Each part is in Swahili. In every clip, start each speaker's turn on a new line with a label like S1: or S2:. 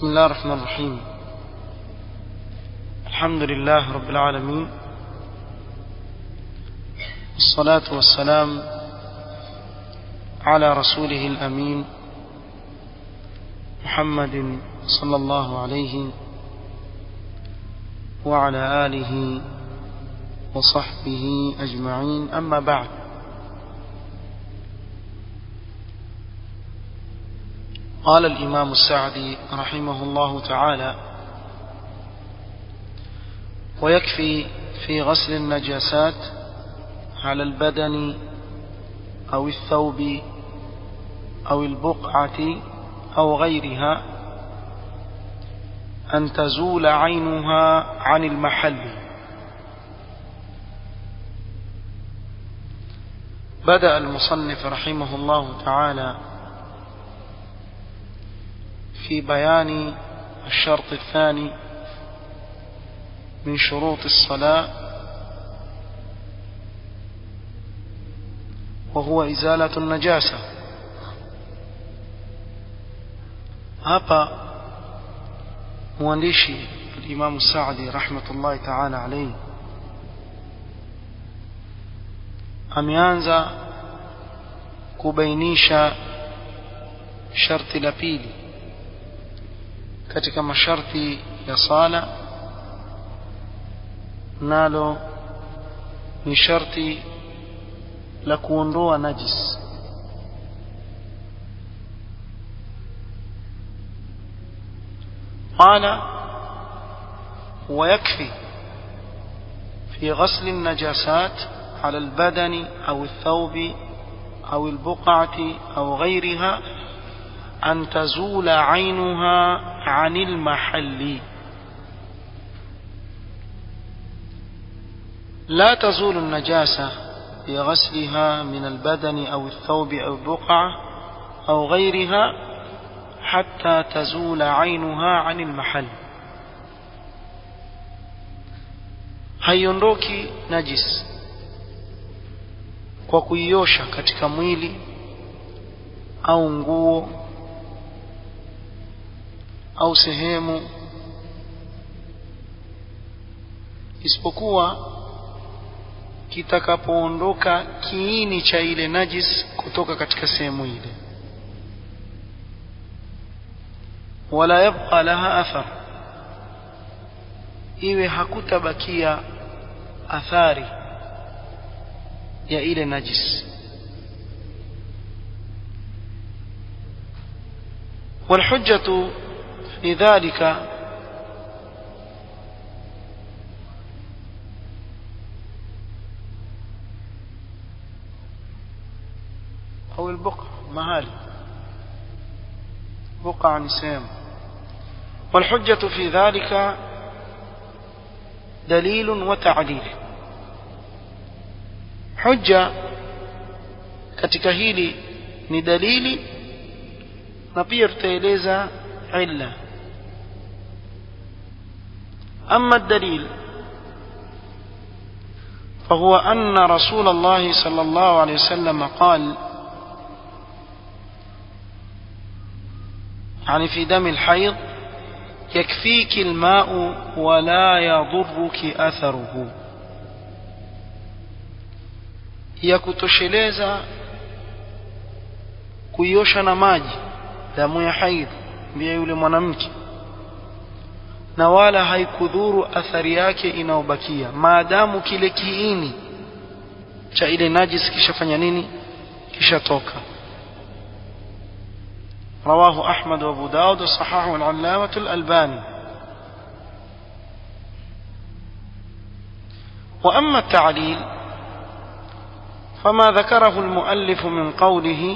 S1: بسم الله الرحمن الرحيم الحمد لله رب العالمين الصلاة والسلام على رسوله الأمين محمد صلى الله عليه وعلى آله وصحبه أجمعين أما بعد قال الإمام السعدي رحمه الله تعالى ويكفي في غسل النجاسات على البدن أو الثوب أو البقعة أو غيرها أن تزول عينها عن المحل بدأ المصنف رحمه الله تعالى في بيان الشرط الثاني من شروط الصلاة وهو إزالة النجاسة hapa mwandishi الإمام السعدي رحمة الله تعالى عليه ameanza kubainisha sharti la pili katika masharti ya sala nalo ni sharti la kuondoa najis قال ويكفي في غسل النجاسات على البدن أو الثوب أو البقعة أو غيرها أن تزول عينها عن المحل لا تزول النجاسة بغسلها من البدن أو الثوب أو البقعة أو غيرها حتى تزول عينها عن المحل haiondoki najis kwa kuiosha katika mwili au nguo au sehemu isipokuwa kitakapoondoka kiini cha ile najis kutoka katika sehemu ile wala yabqa laha athar iwe hakutabakia athari ya ile najis والحجة في ذلك أو البقع مهالي بقع نسام والحجة في ذلك دليل وتعليل حجة katika hili ni dalili na pia tutaeleza illa أما الدليل فهو أن رسول الله صلى الله عليه وسلم قال يعني في دم الحيض يكفيك الماء ولا يضرك أثره yakutosheleza kuiosha na maji damu ya haidh mbia yule mwanamke na wala haikudhuru athari yake inayobakia maadamu kile kiini cha ile najis kishafanya nini kishatoka رواه أحمد وأبو داود وصححه العلامة الألباني وأما التعليل فما ذكره المؤلف من قوله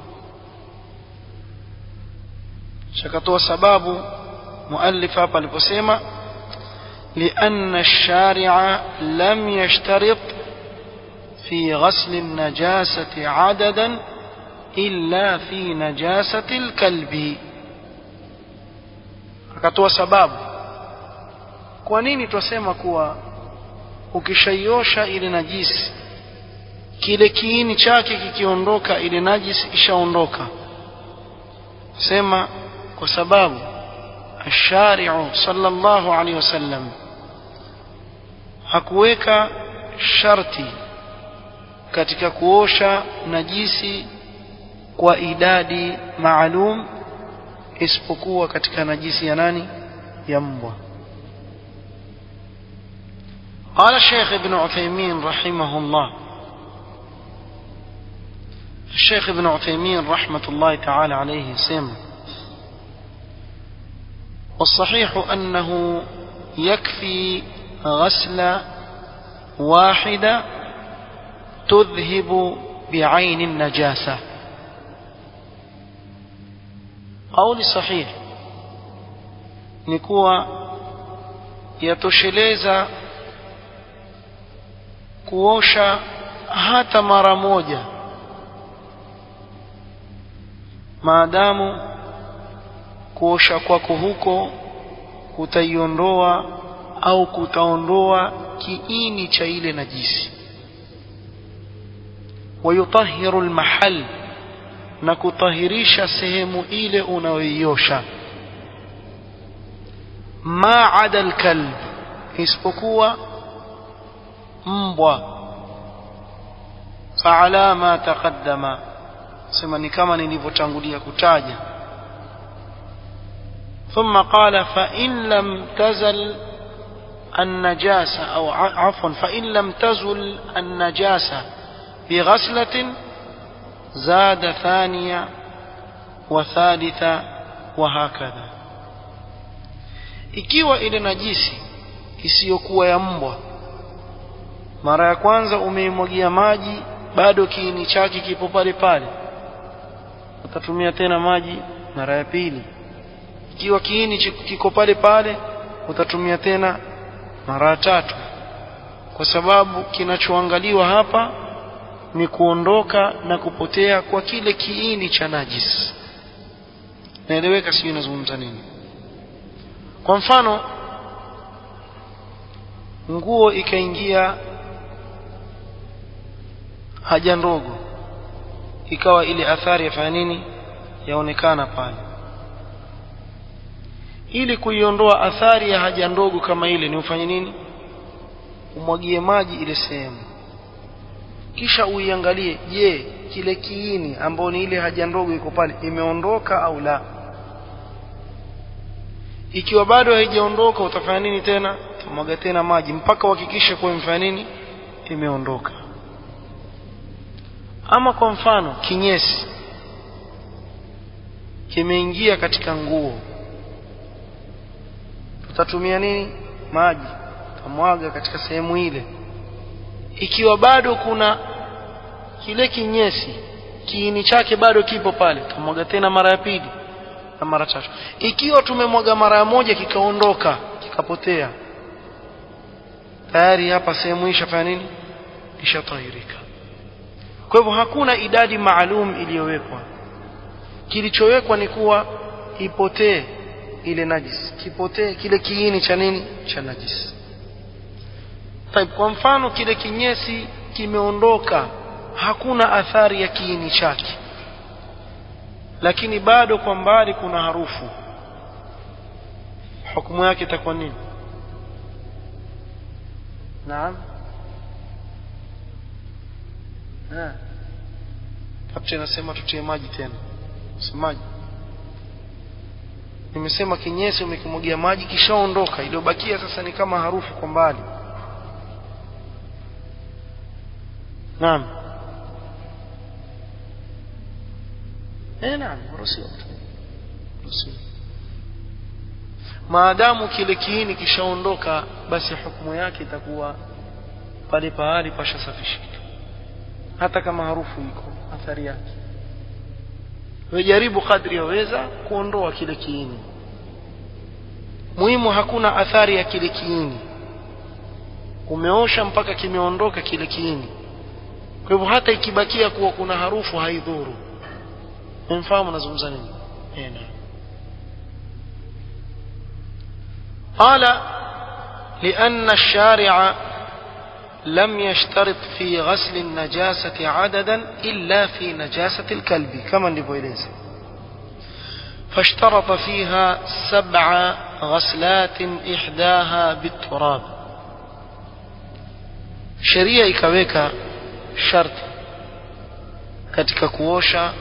S1: شكتوا سباب مؤلف بالبسيمة لأن الشارع لم يشترط في غسل النجاسة عددا إلا في نجاسة الكلب akatoa sababu kwa nini twasema kuwa ukishaiosha ile najisi kile kiini chake kikiondoka ile najisi ishaondoka sema kwa sababu الشارع صلى الله عليه وسلم hakuweka sharti katika kuosha najisi kwa idadi maalum isipokuwa katika najisi ya nani ya mbwa قال الشيخ ابن عثيمين رحمه الله الشيخ ابن عثيمين رحمة الله تعالى عليه سمع والصحيح أنه يكفي غسل واحدة تذهب بعين النجاسة قول صحيح نكوى يتشلeza kuosha hata mara moja maadamu kuosha kwako huko kutaiondoa au kutaondoa kiini cha ile najisi wayutahiru almahal na kutahirisha sehemu ile unayoiosha ma ada alkalb isipokuwa mbwa faala ma taqaddama sema ni kama nilivyotangulia kutaja ثم قال فإن لم تزل النجاسة أو عفوا فإن لم تزل النجاسة بغسلة زاد ثانية وثالثة وهكذا ikiwa ile najisi isiyokuwa ya mbwa mara ya kwanza umeimwagia maji bado kiini chake kipo pale pale utatumia tena maji mara ya pili ikiwa kiini kiko pale pale utatumia tena mara tatu kwa sababu kinachoangaliwa hapa ni kuondoka na kupotea kwa kile kiini cha najis naeleweka sijui nazungumza nini kwa mfano nguo ikaingia haja ndogo ikawa ile athari yafanya nini yaonekana pale ili kuiondoa athari ya haja ndogo kama ile ni ufanye nini umwagie maji ile sehemu kisha uiangalie je kile kiini ambao ni ile haja ndogo iko pale imeondoka au la ikiwa bado haijaondoka utafanya nini tena utamwaga tena maji mpaka uhakikishe kuwa imefanya nini imeondoka ama kwa mfano kinyesi kimeingia katika nguo tutatumia nini maji tutamwaga katika sehemu ile ikiwa bado kuna kile kinyesi kiini chake bado kipo pale tutamwaga tena mara ya pili na mara tatu ikiwa tumemwaga mara ya moja kikaondoka kikapotea tayari hapa sehemu hii ishafanya nini ishatahirika kwa hivyo hakuna idadi maalum iliyowekwa kilichowekwa ni kuwa ipotee ile najis kipotee kile kiini cha nini cha najis Taib, kwa mfano kile kinyesi kimeondoka hakuna athari ya kiini chake lakini bado kwa mbali kuna harufu hukumu yake itakuwa nini naam kapte nasema tutie maji tena semaji nimesema kinyesi umekimwagia maji kishaondoka iliyobakia sasa ni kama harufu kwa mbali naam eh naam ruhusiwa ruhusiwa maadamu kile kiini kishaondoka basi hukumu yake itakuwa pale pahali pashasafishika hata kama harufu iko athari yake wejaribu kadri yaweza kuondoa kile kiini muhimu hakuna athari ya kile kiini umeosha mpaka kimeondoka kile kiini kwa hivyo hata ikibakia kuwa kuna harufu haidhuru mfahamu nazungumza nini ena قال لأن الشارع لم يشترط في غسل النجاسة عددا إلا في نجاسة الكلب كما نلفوeleza فاشترط فيها سبع غسلات إحداها بالتراب sheria ikaweka sharti katika kuosha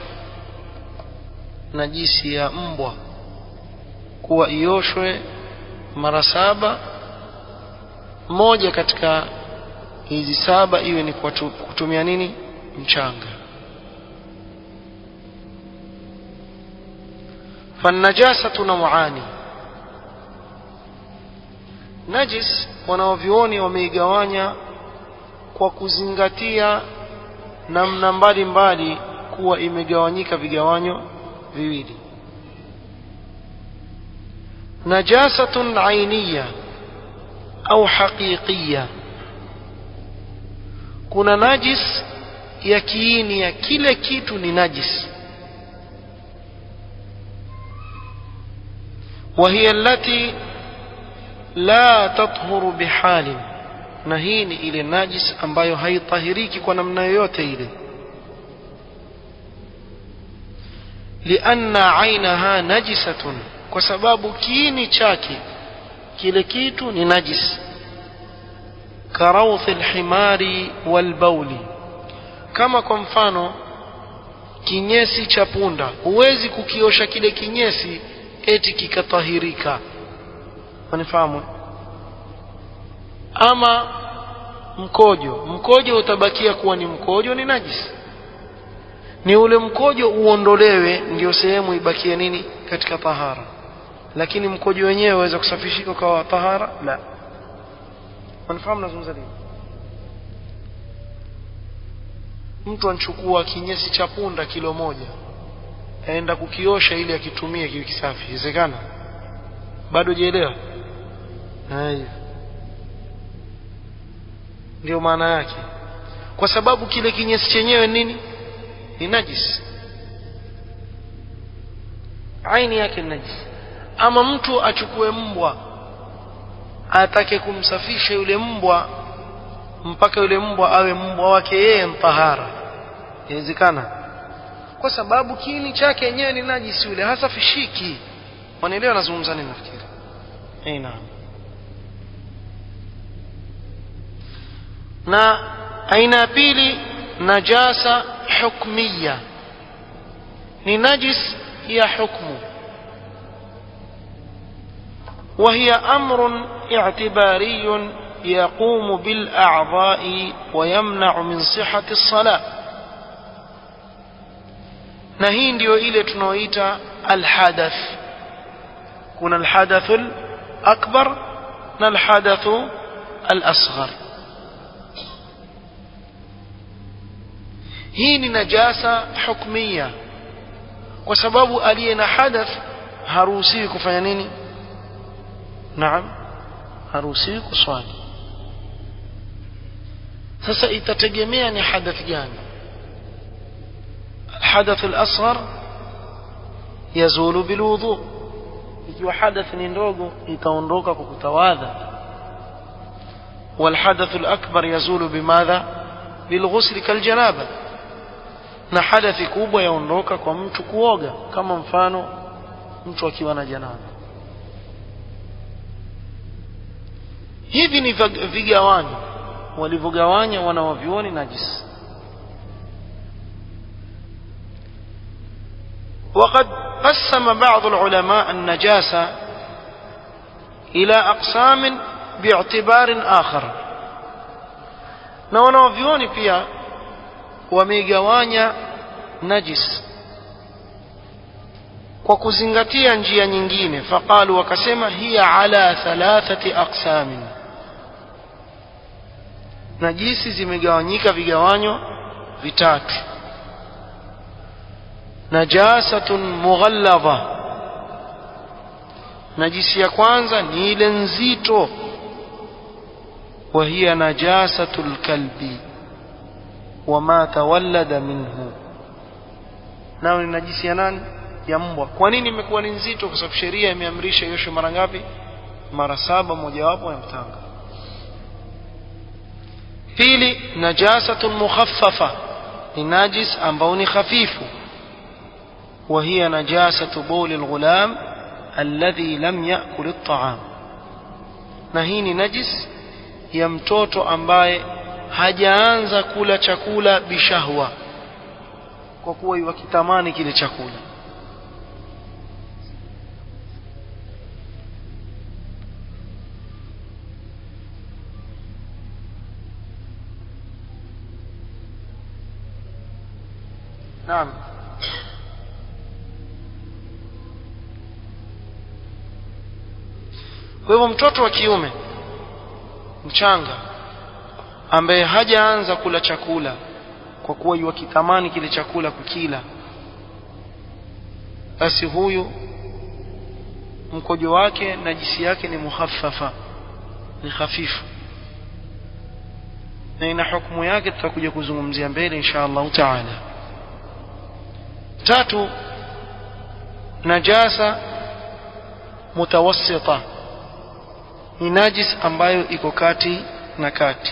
S1: najisi ya mbwa kuwa ioshwe mara saba moja katika hizi saba iwe ni kwa kutumia nini mchanga فالنجاسة نوعان najis wanaovyuoni wameigawanya kwa kuzingatia namna mbalimbali kuwa imegawanyika vigawanyo viwili najasatun ainiya au haqiqiya kuna najis ya kiini ya kile kitu ni najis وهي التي لا تطهر بحال na hii ni ile najis ambayo haitahiriki kwa namna yoyote ile lianna ainaha najisatun kwa sababu kiini chake kile kitu ni najis karawthi alhimari walbauli kama kwa mfano kinyesi cha punda huwezi kukiosha kile kinyesi eti kikatahirika wanifahamu ama mkojo mkojo utabakia kuwa ni mkojo ni najis ni ule mkojo uondolewe ndio sehemu ibakie nini katika tahara lakini mkojo wenyewe waweza kusafishika kwa tahara la wanifahamu nazungumza nini mtu anchukua kinyesi cha punda kilo moja aenda kukiosha ili akitumie kiwe kisafi inawezekana bado jielewa haya ndio maana yake kwa sababu kile kinyesi chenyewe nini ni najis aini yake ni najis ama mtu achukue mbwa atake kumsafisha yule mbwa mpaka yule mbwa awe mbwa wake yeye mtahara inawezekana kwa sababu kiini chake yenyewe ni najisi yule hasafishiki wanaelewa nazungumza nini nafikiri eh naam na aina ya pili najasa hukmiya ni najis ya hukmu وهي أمر اعتباري يقوم بالأعضاء ويمنع من صحة الصلاة na hii ndio ile tunaoita alhadath kuna alhadath akbar na alhadath alasghar hii ni najasa hukmia kwa sababu aliye na hadath haruhusiwi kufanya nini naam haruhusiwi kuswali sasa itategemea ni hadath gani الحدث الأصغر يزول بالوضوء ikiwa hadath ni ndogo itaondoka kwa kutawadha والحدث الأكبر يزول بماذا بالغسل كالجنابة na hadathi kubwa yaondoka kwa mtu kuoga kama mfano mtu akiwa na janaba hivi ni vigawanyo walivyogawanya wanawavyuoni najisi وقد قسم بعض العلماء النجاسة إلى أقسام باعتبار آخر na wanaovyuoni pia wameigawanya najis kwa kuzingatia njia nyingine faqalu wakasema hiya ala thalathati aqsamin najisi zimegawanyika vigawanyo vitatu najasatun mughalladha najisi ya kwanza ni ile nzito wa hiya najasatul kalbi wama tawallada minhu nao ni najisi ya nani ya mbwa kwa nini imekuwa ni nzito kwa sababu sheria imeamrisha ioshe mara ngapi mara saba mojawapo ya mtanga pili najasatun mukhaffafa ni najis ambao ni hafifu وهي نجاسة بول الغلام الذي لم يأكل الطعام na hii ni najis ya mtoto ambaye hajaanza kula chakula bishahwa kwa kuwa yuwakitamani kile chakula naam kwa hivyo mtoto wa kiume mchanga ambaye hajaanza kula chakula kwa kuwa yuwakitamani kile chakula kukila basi huyu mkojo wake na jisi yake ni muhaffafa ni hafifu na ina hukumu yake tutakuja kuzungumzia mbele insha Allah taala tatu najasa mutawassita ni najis ambayo iko kati na kati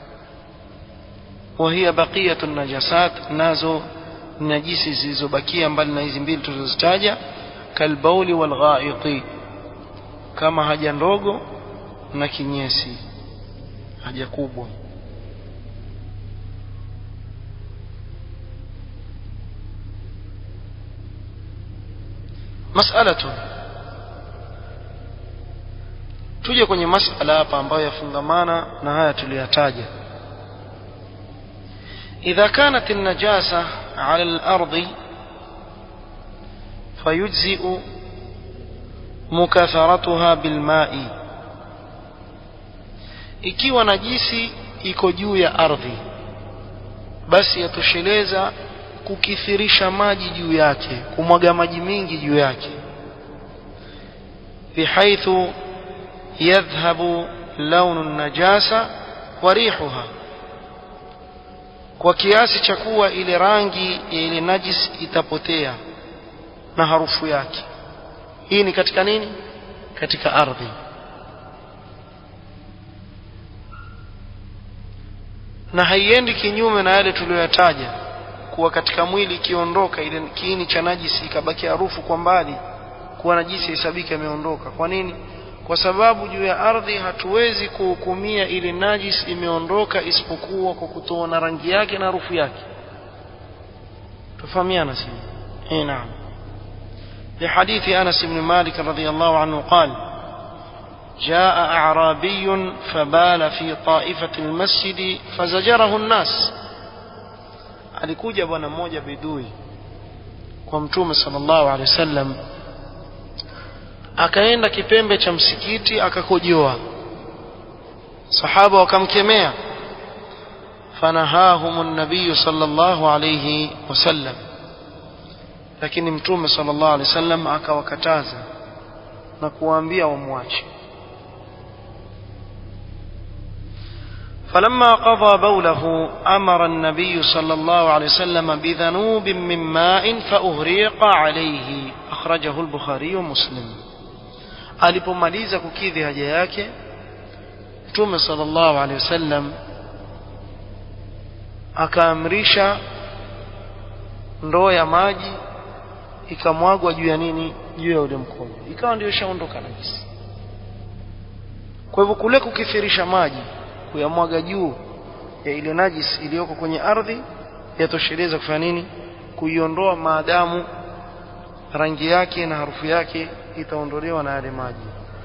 S1: وهي بقية النجاسات nazo najisi zilizobakia mbali na hizi mbili tulizozitaja kalbauli walghaiti kama haja ndogo na kinyesi haja kubwa mas'alatu tuje kwenye masala hapa ambayo yafungamana na haya tuliyataja إذا كانت النجاسة على الأرض فيجزئ مكاثرتها بالماء ikiwa najisi iko juu ya ardhi basi yatosheleza kukithirisha maji juu yake kumwaga maji mingi juu yake bihaithu yadhhabu launu najasa wa rihuha kwa kiasi cha kuwa ile rangi ya ile najis itapotea na harufu yake hii ni katika nini katika ardhi na haiendi kinyume na yale tuliyoyataja kuwa katika mwili ikiondoka ile kiini cha najisi ikabaki harufu kwa mbali kuwa najisi hesabiki ameondoka kwa nini kwa sababu juu ya ardhi hatuwezi kuhukumia ile najis imeondoka isipokuwa kwa kutoona rangi yake na harufu yake tufahamiana sisi eh naam لحديث أنس بن مالك رضي الله عنه قال جاء أعرابي فبال في طائفة المسجد فزجره الناس alikuja bwana mmoja bidui kwa mtume sallallahu alaihi wasallam akaenda kipembe cha msikiti akakojoa sahaba wakamkemea fanahahum an-nabiy sallallahu alayhi wasallam lakini mtume sallallahu alayhi wasallam akawakataza na kuwaambia wamwache فلما قضى بوله أمر النبي صلى الله عليه وسلم بذنوب من ماء فأهريق عليه أخرجه البخاري ومسلم alipomaliza kukidhi haja yake mtume sallallahu alaihi wasallam akaamrisha ndoo ya maji ikamwagwa juu ya nini juu ya ule mkojo ikawa ndio ishaondoka najisi kwa hivyo kule kukithirisha maji kuyamwaga juu ya ile najis iliyoko kwenye ardhi yatosheleza kufanya nini kuiondoa maadamu rangi yake na harufu yake itaondolewa na yale maji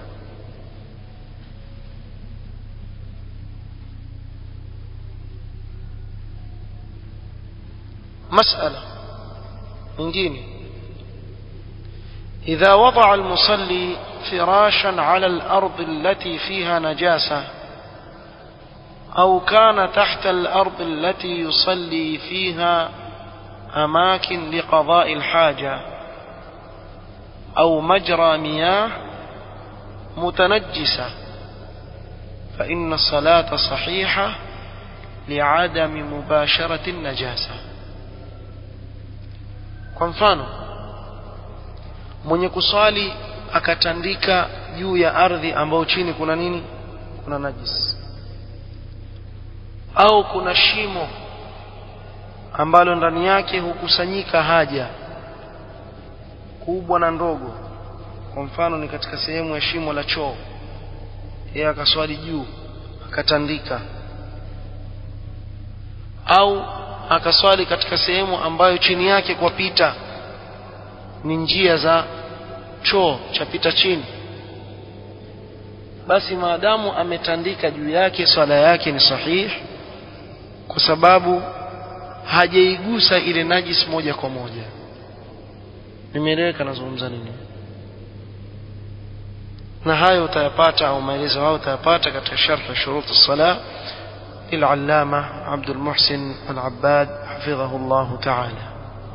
S1: مسألة nyingine إذا وضع المصلي فراشا على الأرض التي فيها نجاسة أو كان تحت الأرض التي يصلي فيها أماكن لقضاء الحاجة أو مجرى مياه متنجسة فإن الصلاة صحيحة لعدم مباشرة النجاسة kwa mfano mwenye kuswali akatandika juu ya ardhi ambayo chini kuna nini kuna najisi au kuna shimo ambalo ndani yake hukusanyika haja kubwa na ndogo kwa mfano ni katika sehemu ya shimo la choo yeye akaswali juu akatandika au akaswali katika sehemu ambayo chini yake kwa pita ni njia za choo chapita chini basi maadamu ametandika juu yake swala yake ni sahihi kwa sababu hajaigusa ile najis moja kwa moja nimeeleweka nazungumza nini na hayo utayapata au maelezo hayo utayapata katika sharh shurut as-salah للعلامة عبد المحسن العباد حفظه الله تعالى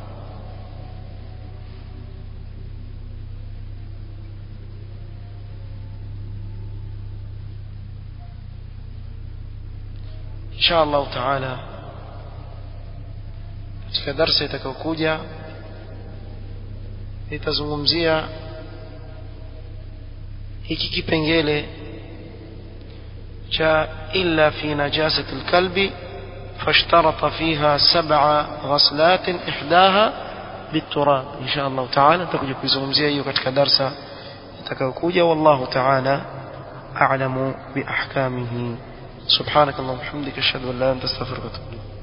S1: إن شاء الله تعالى katika darsa itakayokuja nitazungumzia hiki kipengele cha illa fi najasati alkalbi فاشترط فيها سبع غسلات إحداها بالتراب إن شاء الله تعالى تكوجي كويزungumzia hiyo katika darsa itakayokuja والله تعالى أعلم بأحكامه سبحانك اللهم وبحمدك أشهد أن لا إله إلا أنت أستغفرك وأتوب إليك